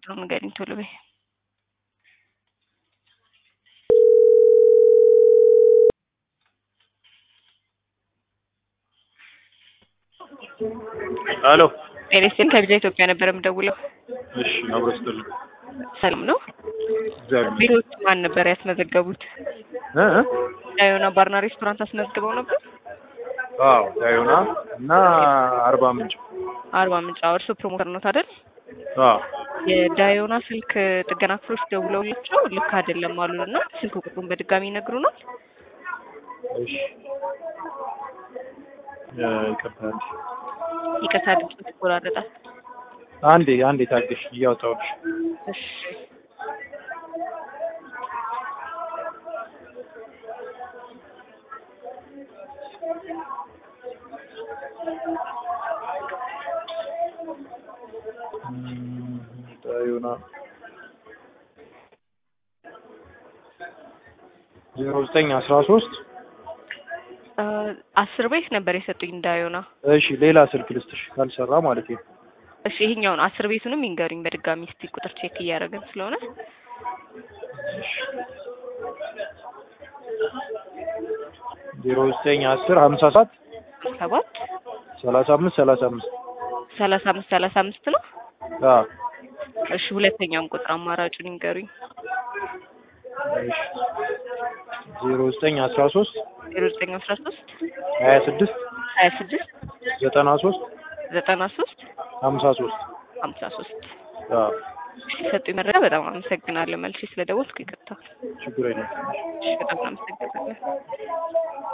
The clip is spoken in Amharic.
ቁጥሩን ንገሪኝ ቶሎ በይ። ሄሎ ኤሌስቴን ከቪዛ ኢትዮጵያ ነበር የምደውለው። እሺ አብሮ ስትልኝ ሰላም ነው? እግዚአብሔር ቢሮ ውስጥ ማን ነበር ያስመዘገቡት? እ እ ዳዮና ባርና ሬስቶራንት አስመዝግበው ነበር? አዎ ዳዮና እና አርባ ምንጭ አርባ ምንጭ። አዎ እርስዎ ፕሮሞተር ነው አይደል? አዎ የዳዮና ስልክ ጥገና ክፍሎች ደውለውላቸው ልክ አይደለም አሉን እና ስልክ ቁጥሩን በድጋሚ ይነግሩናል? እሺ እ ይቅርታ አንዴ ይቅርታ ድምፅ ይቆራረጣል። አንዴ አንዴ ታገሽ እያወጣሁልሽ እሺ እም፣ ዳዮና ዜሮ ዘጠኝ አስራ ሶስት እ አስር ቤት ነበር የሰጡኝ ዳዮና። እሺ ሌላ ስልክ ልስጥሽ ካልሰራ ማለት ነው እሺ ይሄኛውን አስር ቤቱንም ይንገሩኝ በድጋሚ እስቲ ቁጥር ቼክ እያደረግን ስለሆነ ዜሮ ዘጠኝ አስር ሀምሳ ሰባት ሰባት ሰላሳ አምስት ሰላሳ አምስት ሰላሳ አምስት ሰላሳ አምስት ነው። አዎ እሺ ሁለተኛውን ቁጥር አማራጩን ይንገሩኝ። እሺ ዜሮ ዘጠኝ አስራ ሶስት ዜሮ ዘጠኝ አስራ ሶስት ሀያ ስድስት ሀያ ስድስት ዘጠና ሶስት ዘጠና ሶስት ሀምሳ ሶስት ሀምሳ ሶስት አዎ የሰጡኝ መረጃ በጣም አመሰግናለሁ። መልሼ ስለደወልኩ ይቅርታ። ችግር የለም እሺ በጣም አመሰግናለሁ።